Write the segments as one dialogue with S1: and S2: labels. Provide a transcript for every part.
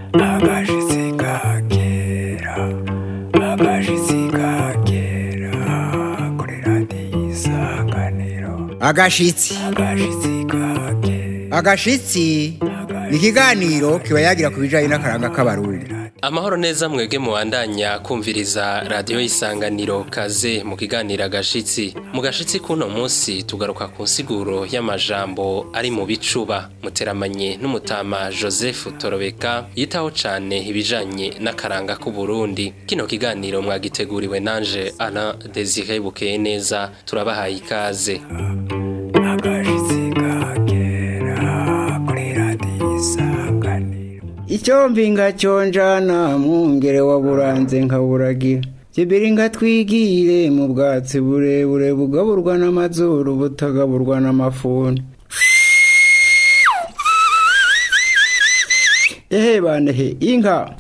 S1: agashitsi ka kera agashitsi ka kera kuri radiyo isanganiro
S2: agashitsi
S1: agashitsi ka kera
S2: agashitsi ni ikiganiro kiba yagira ku bijyanye n'akaranga k'abarundi
S3: amahoro neza mwebwe mubandanya kumviriza radiyo y'isanganiro kaze mu kiganiro agashitsi mu gashitsi k'uno munsi tugaruka ku nsiguro y'amajambo ari mu bicuba muteramanye n'umutama joseph torobeka yitaho cane ibijanye n'akaranga k'uburundi kino kiganiro mwagiteguriwe nanje ana desire bukeye neza turabahaye ikaze
S1: agashitsi ka kera kuri radiyo isanganiro
S2: icyo mbinga cyonjana mwungere wa buranze nkaburagira kibiri ngatwigire mu bwatsi burebure bugaburwa n'amazuru butagaburwa n'amafuni ehe banehe inka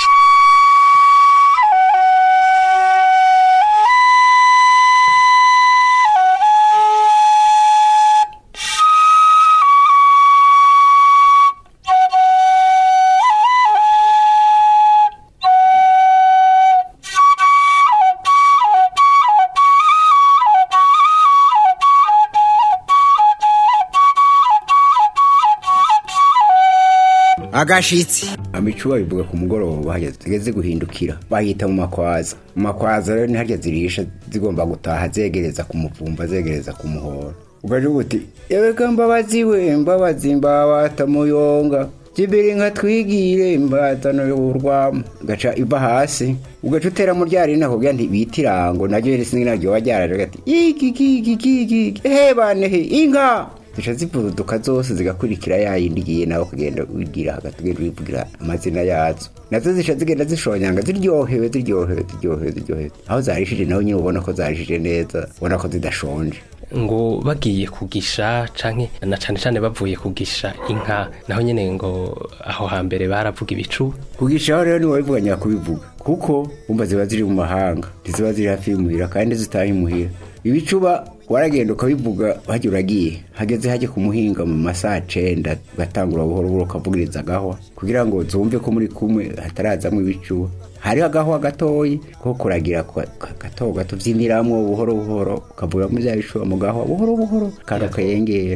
S2: agashitsi amicuba bivuga ku mugoroba hageze guhindukira bahita mu makwaza mu makwaza rero ntiharya zirisha zigomba gutaha zegereza ku muvumba zegereza ku muhoro ugaje uti yebeka mbabazi we mbabazi mbabata muyonga jibiri nka twigire mbatano y'urwamo gaca iva hasi ugaca utera mu ryari nako kugira nti bitirango naryo risi naryo wajyaraje gati iki iki iki iki he bane he inka zica zivuduka zose zigakurikira ya yindi igiye nawe ukagenda wigira hagati ugenda wivugira amazina yazo nazo zica zigenda zishonyanga ziryohewe ziryohewe ziryohewe ziryohewe aho zarishije nawe nyine ubona ko zarishije neza ubona ko zidashonje
S3: ngo bagiye kugisha canke na cane cane bavuye kugisha inka naho nyene ngo aho hambere baravuga ibicu
S2: kugishaho rero niwe wabivuganya kubivuga kuko wumva ziba ziri mu mahanga ntiziba ziri hafi y'imuhira kandi zitaha imuhira ibicuba waragenda ukabivuga hajya uragiye hageze hajya ku muhinga mu masaha cenda ugatangura buhoro buhoro ukavugiriza agahwa kugira ngo zumve ko muri kumwe hatarazamwo ibicuba hariho agahwa gatoyi ko kuragira kwa- ka- gato gato vyiniramwo buhoro buhoro ukavugamo vya bicuba mu gahwa buhoro buhoro kandi ukayengera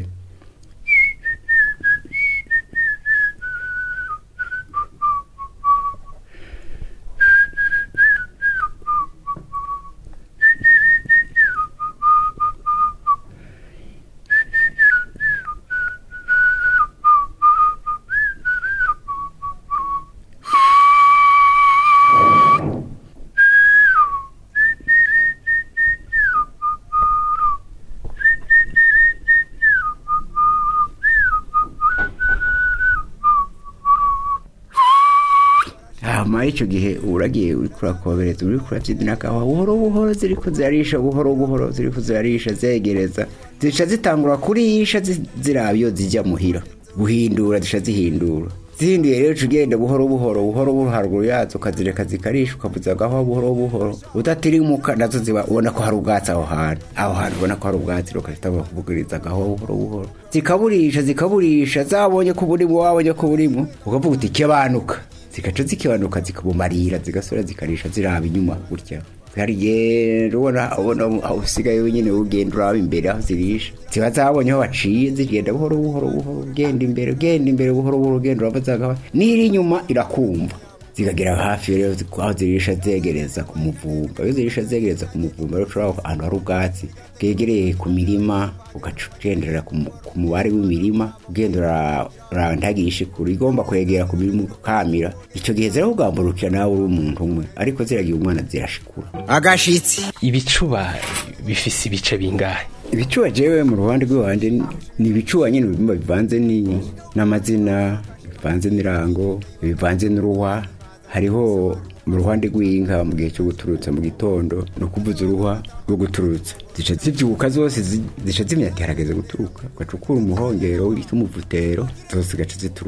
S2: hama ico gihe uragiye uriko urakobereza uriko uravyidina akawa buhoro buhoro ziriko zirarisha buhoro buhoro ziriko zirarisha zegereza zica zitangura kurisha zi- ziraba iyo zija muhira guhindura zica zihindura zihinduye rero uca ugenda buhoro buhoro buhoro buhoro haruguru yazo ukazireka zikarisha ukavuza agaho buhoro buhoro udatirimuka nazo ziba ubona ko hari ubwatsi aho hantu aho hantu ubona ko hari ubwatsi ukahitamo kuvugiriza agaho buhoro buhoro zikaburisha zikaburisha zabonye ko burimo wabonye ko burimo ukavuga uti kebanuka zigaca zikibanuka zikabumarira zigasura zikarisha ziraba inyuma gutya zikagenda ubona ubona aho usigaye wenyine ugenda uraba imbere aho zirisha ziba zabonye aho baciye zigenda buhoro buhoro buhoro ugenda imbere ugenda imbere buhoro buhoro ugenda uraba zagaba n'iri inyuma irakumva zikagera hafi rero aho zirisha zegereza ku muvumba iyo zirisha zegereza ku muvumba rero ushobora ahantu hari ubwatsi bwegereye ku mirima ugaca ugendera ku mu- ku mubare w'imirima ugenda ura- urandagisha ikuru igomba kwegera ku mirima ukamira icyo gihe zirakugamburukira nawe uri umuntu umwe ariko ziragira umwana zirashikura agashitsi
S3: ibicuba bifise ibice bingahe
S2: ibicuba jewe mu ruhande rw'iwanje ni- ni ibicuba nyine bimwe bivanze ni- n'amazina bivanze n'irango bivanze n'uruhwa hariho mu ruhande rw'inka mu gihe cyo guturutsa mu gitondo ni ukuvuza uruhwa rwo guturutsa zica zibyuka zose zi- zica zimya ati harageze guturuka ugacukura umuhongero w'umuvutero zose zigaca zituruka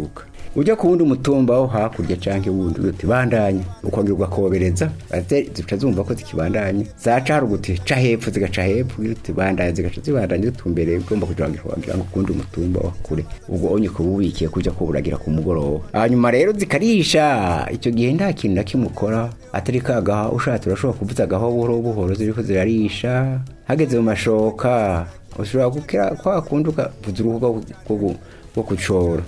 S2: ujya ku wundi mutumba wo hakurya canke wundi uti bandanya ukongera ugakobereza ate zica zumva ko zikibandanya zaca hari uguti ca hepfo zigaca hepfo ugira uti bandanya zigaca zibandanya zitumbereye ugomba kugira ngo wagira ngo kundi mutumba wa kure ubwo onye kuba ubikiye kuja kuburagira ku mugoroba hanyuma rero zikarisha icyo gihe nta kintu na kimwe ukora atari kagaha ushatse urashobora kuvuza agaho buhoro buhoro ziriko zirarisha hageze mu mashoka ushobora gukira kwa kundi ukavuza uruhu rwo- rwo- rwo kucora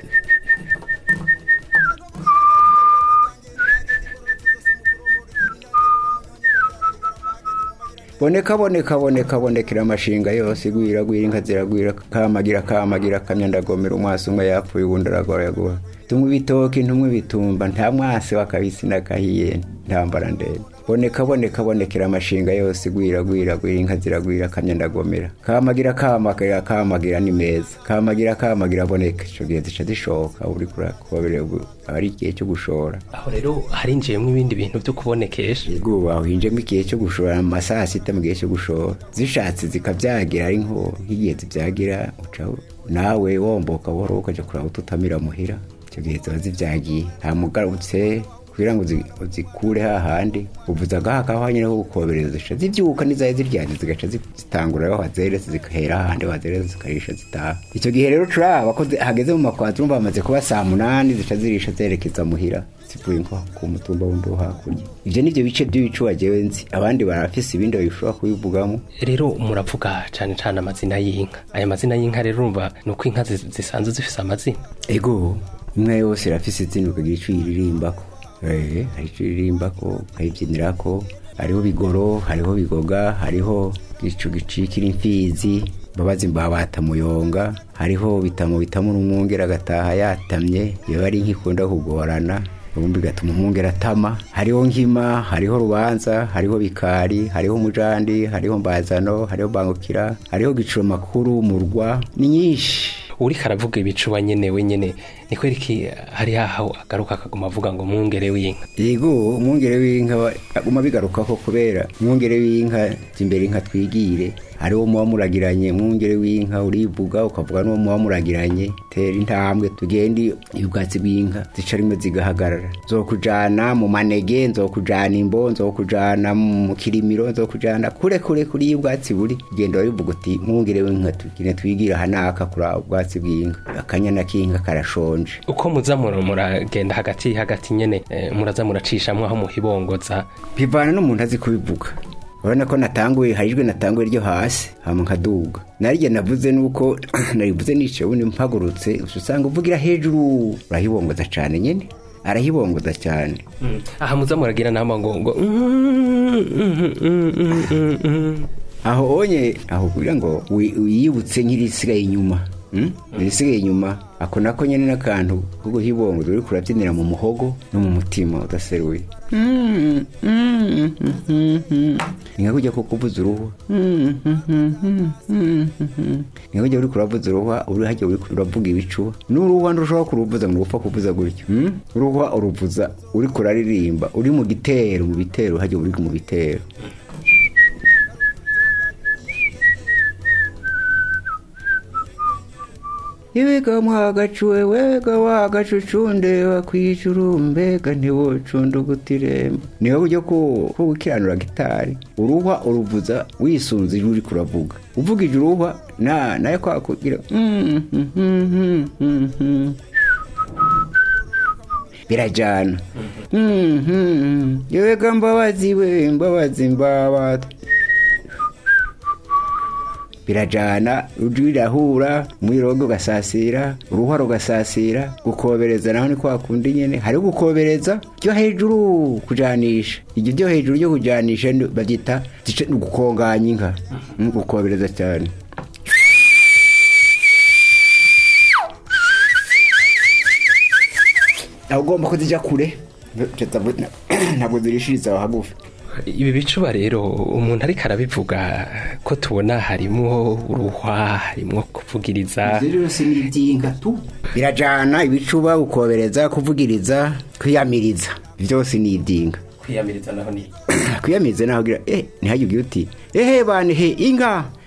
S2: boneka boneka boneka bonekera amashinga yose gwira gwira inka ziragwira kamagira kamagira kamya ndagomera umwasi umwe yapfuye ubundi aragoraguha tumwe ibitoki ntumwe ibitumba nta mwasi wakabisi nakahiye ntambara ndende boneka boneka bonekera amashinga yose gwira gwira gwira inka ziragwira kamya ndagomera kamagira kamagira kamagira ni meza kamagira kamagira boneka ico gihe zica zishoka uri kurakobere ari igihe cyo gushora
S3: aho rero harinjiyemo ibindi bintu byo kubonekesha
S2: yego wahinjemo igihe cyo gushora mu masaha sita mu gihe cyo gushora zishatse zikabyagira ari nko nk'igihe zibyagira uca nawe womboka buhoro ukajya kuraba ututamira muhira icyo gihe ziba zibyagiye ntamugarutse kugira ngo uzi- uzikure hahandi uvuza agaha kaho nyine ho gukobereza zica zibyuka n'izaye ziryanye zigaca zi- zitangura aho wazeretse zigahera ahandi wazeretse zikarisha zitaha icyo gihe rero turaba ko zi- hageze mu makwazi urumva bamaze kuba saa munani zica zirisha zerekeza muhira zivuye nko ku mutumba wundi wo hakurya ibyo nibyo bice by'ibicu wagewe nzi abandi barafise ibindi babishobora kubivugamo
S3: rero muravuga cyane cyane amazina y'inka aya mazina y'inka rero urumva ni uko inka zi- zisanzwe zifise amazina
S2: ego imwe yose irafise izina ukagira icyo iririmbako Eh, hari icyo iririmbako ukayibyinirako hariho bigoro hariho bigoga hariho gicu gicikira imfizi mbabazi mbabata muyonga hariho bitamo bitamo n'umwungera agataha yatamye iyo ari nk'ikunda kugorana ubundi bigatuma umwungera atama hariho nkima hariho rubanza hariho bikari hariho mujandi hariho mbazano hariho bangukira hariho giciro makuru murwa ni nyinshi
S3: uri karavuga ibicuba nyene wenyene ni kwereki hari haho agaruka akaguma avuga ngo mwungere w'inka
S2: yego umwungere w'inka wa- aguma bigarukako kubera umwungere w'inka imbere inka twigire hariwo muba muragiranye umwungere w'inka urivuga ukavuga n'uwo muba muragiranye tera intambwe tugende ubwatsi bw'inka zica rimwe zigahagarara nzokujana mu manege nzokujana imbo nzokujana mu kirimiro nzokujana kure kure kuri iyo ubwatsi buri genda warivuga uti mwungere w'inka tugire twigire aha naka kuri ubwatsi bw'inka akanyana k'inka karashonje
S3: uko muza mura- muragenda hagati hagati nyene eh, muraza muracishamwo aho muhibongoza
S2: bivana n'umuntu azi kubivuga urabona ko natanguye hari ijwi natanguye ryo hasi hama nkaduga naryo navuze nuko narivuze nicaye ubundi mpagurutse uca usanga uvugira hejuru urahibongoza cyane nyine arahibongoza cyane
S3: aha muza muragira nama ngo ngo
S2: aho onye aho kugira ngo wi- wiyibutse nk'irisigaye inyuma mm? irisigaye inyuma ako nako nyine n'akantu ko guhibongoza uri kurabyinira mu muhogo no mu mutima udaseruye ni nka kujya kukuvuza uruhu ni nka kujya uri kuravuza uruhwa uri hajya uri uravuga ibicuba n'uruhwa ntushobora kuruvuza ngo upfa kuvuza gutyo mm? uruhwa uruvuza uri kuraririmba uri mu gitero mu bitero hajya uri mu bitero Iwega mwagacuwe wega wagacucunde wakwijuru mbega ntiwocunda ugutiremba niho buryo ko ko gukiranura gitari uruhwa uruvuza wisunze ijwi uri kuravuga uvugije uruhwa na nayo kwakugira birajyana yewega mbabazi we mbabazi mbabata birajana ujwi rirahura umwirongo ugasasira uruhwa rugasasira gukobereza naho ni kwa kundi nyene hariho gukobereza ryo hejuru kujanisha iryo ryo hejuru ryo kujanisha ni- baryita zica- ni gukonganya inka Mm, gukobereza cyane aho ugomba ko zijya kure ntabwo zirishiriza aho hagufi
S3: ibi bicuba rero umuntu ariko arabivuga ko tubona harimo uruhwa harimo kuvugiriza
S2: Ibyo byose ni iby'inka tu birajana ibicuba gukobereza kuvugiriza kwiyamiriza byose ni iby'inka
S3: kwiyamiriza naho ni
S2: kwiyamiriza naho ugira eh ntihajye ugira uti ehe bane he inka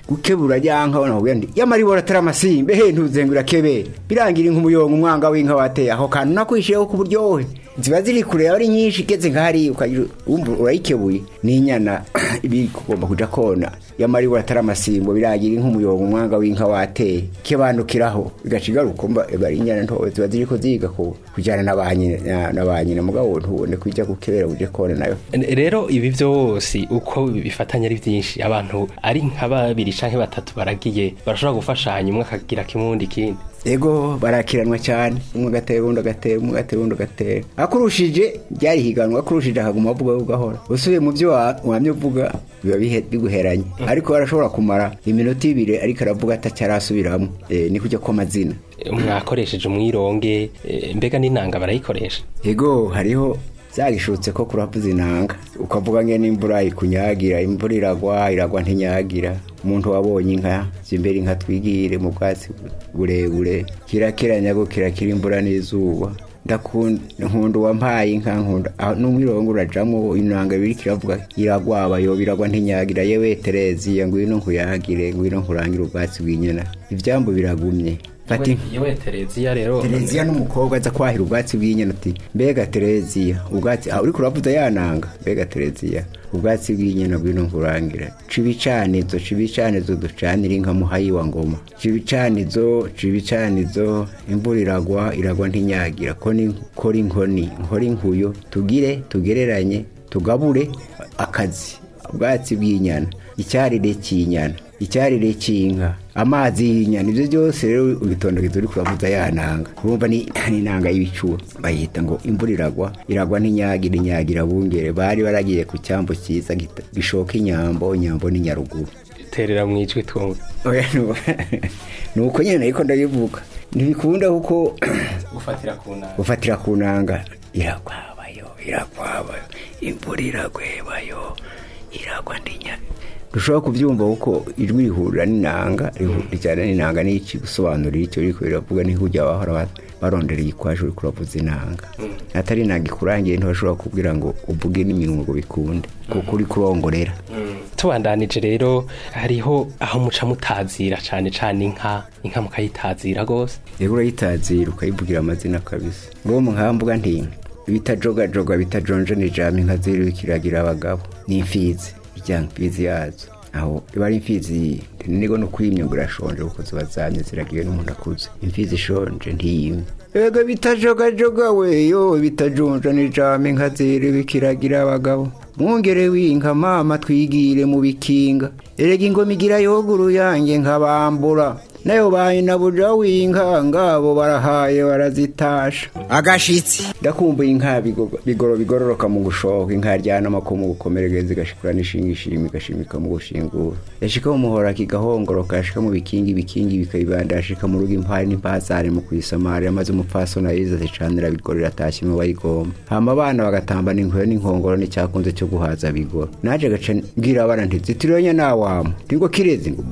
S2: gukebura ryanka ubona kugira ndi yamara ibora atari amasimbe he ntuzengura kebe birangira nk'umuyonga umwanga w'inka wateye aho kantu nakwishiyeho ku buryohe ziba ziri kure yawe ari nyinshi igeze nk'ahari ukagira wumva urayikebuye n'inyana ibi kugomba kuja kona yamara ibora atari amasimbo birangira nk'umuyonga umwanga w'inka wateye kibandukiraho bigaca igaruka mba eba ari inyana ntoya ziba ziriko ziga ku- kujyana na ba nyina na- na ba nyina mugabo ntubone kujya gukebera uje kona nayo
S3: rero ibi byose uko bifatanya ari byinshi abantu ari nka babiri canke batatu baragiye barashobora gufashanya umwe akagira kimwe uwundi ikindi
S2: ego barakiranwa cyane umwe agatera undi agatera umwe agatera undi agatera akurushije byari higanwa akurushije akaguma avuga ugahora usubiye mu byo wa- wamye uvuga biba bihe- biguheranye ariko barashobora kumara iminota ibiri ariko aravuga atacyarasubiramo e, ni kujya kw'amazina
S3: mwakoresheje umwironge eh, mbega n'inanga barayikoresha
S2: ego hariho zagishutse ko kuravuza inanga ukavuga nge n'imvura ikunyagira imvura iragwa iragwa ntinyagira umuntu wabonye inka zimbere inka twigire mu bwatsi burebure kirakiranya go kirakira imvura n'izuba ndakunda nkunda uwampaye inka nkunda aho n'umwirongo urajamo inanga biri kiravuga iragwaba yo biragwa ntinyagira yewe tereziya ngwino nkuyagire ngwino nkurangire ubwatsi bw'inyana ivyambu biragumye fata inka
S3: yewe tereziya rero
S2: tereziya n'umukobwa aza kwahira ubwatsi bw'inyana ati mbega tereziya ubwatsi aho uriko uravuza yananga mbega tereziya ubwatsi bw'inyana bwino nkurangira cibicanizo cibicanizo ducanira inka muhayi wa ngoma cibicanizo cibicanizo imvura iragwa iragwa ntinyagira ko ni kora inkoni nkora inkuyo tugire tugereranye tugabure akazi ubwatsi bw'inyana icyarire cy'inyana icyarire cy'inka amazi y'inyana ibyo byose rero ubitondageza uri kuravuza yananga urumva ni ni inanga y'ibicuba bayita ngo imvura iragwa iragwa n'inyagira inyagira bungere bari baragiye ku cyambo cyiza gita- gishoka inyambo inyambo ni nyaruguru
S3: terera mu ijwi twumva
S2: Oya, nu- ni uko nyine ariko ndabivuga ntibikunda kuko
S3: gufatira ku nanga
S2: gufatira ku nanga iragwabayo iragwabayo imvura iragwebayo iragwa ndinya dushobora kubyumva kuko ijwi rihurira n'inanga rijyana n'inanga n'iki gusobanurira icyo riko riravuga niho ujya bahora ba- barondera igikwaje uri kuravuza inanga atari inanga ikurangiye ntibashobora kubwira ngo uvuge n'iminwa ngo bikunde kuko uri kurongorera
S3: tubandanije rero hariho aho muca mutazira cane cane inka inka mukayitazira gose
S2: rero urayitazira ukayivugira amazina kabisa ngo mu nkambuga nti bitajogajoga bitajonje ni jama inka ziri kiragira abagabo ni imfizi ijya mfizi yazo aho iba ari imfizi nigo no kwimya ngo irashonje kuko ziba zamye ziragiwe n'umuntu akuze imfizi ishonje ntiyimye ega bitajogajoga we yo bitajonja ni jama inka ziri bikiragira abagabo mwongere w'inka mama twigire mu bikinga erega ingoma igira yoguru yanjye nkabambura nayo baye na buja w'inka ngabo barahaye barazitasha agashitsi ndakumbuye inka bigo- bigoro bigororoka mu gushoka inka yaryana amako mu gukomereza igashikura n'ishinga ishima igashimika mu gushingura yashika mu muhora kigahongoroka yashika mu bikingi ibikingi bikayibanda yashika mu rugo impari n'impazare mu kuyisamara maze umupfasoni ayiza zicanira bigoro iratashye mu bayigomba hama abana bagatambana inkuyo n'inkongoro n'icyakunze cyo guhaza bigoro naje gaca mbwira abana nti zitironya nawamo ntingo kirezi ngo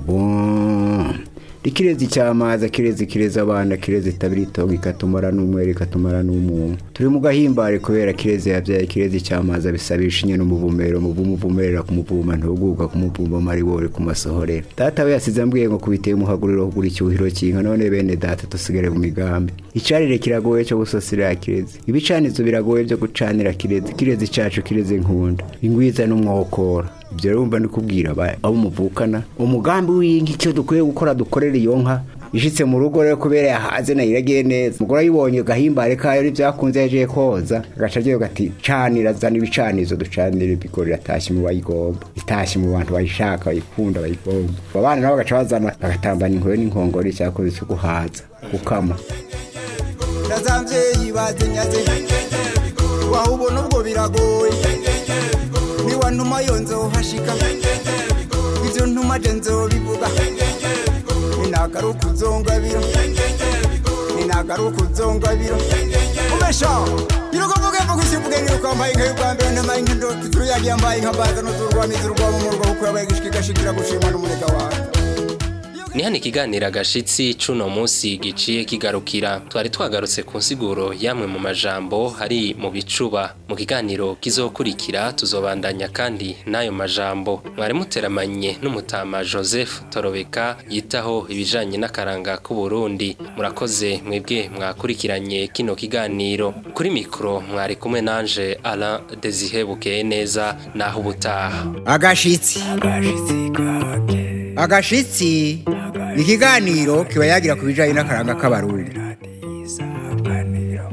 S2: bum ikirezi cyamaza kirezi kireza abana kirezi itabira itongo ikatumara n'umwere ikatumara n'umuntu turi mu gahimbare kubera kirezi yabyaye kirezi cyamaza bisabisha inyana umuvumero umuvumo uvumerera kumuvuma ntuguka kumuvuma maribore kumasohorera data we yasize ambwiye ngo kubiteye umuhaguriro kugura icyuhiro cy'inka none bene data dusigare mu migambi icarire kiragoye cyo gusasira kirezi ibicanizo biragoye byo gucanira kirezi kirezi cyacu kirezi nkunda ingwiza n'umwokora ibyo rero mba ndikubwira aba- abo muvukana umugambi w'inka icyo dukwiye gukora dukorera iyo nka ishitse mu rugo rero kubera yahaze nayo iragiye neza umugore ayibonye gahimbare kayo n'ibyakunze yagiye koza agaca agiye gati canira zana ibicanizo ducanira ibigori iratashye mu bayigomba itashye mu bantu bayishaka bayikunda bayigomba abo bana nabo bagaca bazana bagatambana inkoyo n'inkongoro icyakoze cyo guhaza gukama
S4: ndazamvyeyi bazinyaze wahubona ubwo biragoye niwa ntuma yo nzohashika ivyo ntuma je nzobivuga ninagaruka uzongabira ninagaruka uzongabira umesha irukuvuge mvuga usivuge nirukambaye inka y'ubwa mbere ndamaye inka ndotuturu yagiye ambaye inka baza n'uturwamizi urwamo mu rugo kuko yabaye gishika igashikira gushima n'umunega wawe
S3: ni hano ikiganiro agashitsi c'uno munsi giciye kigarukira twari twagarutse ku nsiguro yamwe mu majambo hari mu bicuba mu kiganiro kizokurikira tuzobandanya kandi n'ayo majambo mwari muteramanye n'umutama joseph torobeka yitaho ibijanye n'akaranga k'uburundi murakoze mwebwe mwakurikiranye kino kiganiro kuri mikoro mwari kumwe nanje alain desihe bukeye neza naho ubutaha
S4: agashitsi agashitsi ni ikiganiro kiba yagira ku bijyanye n'akaranga k'abarundi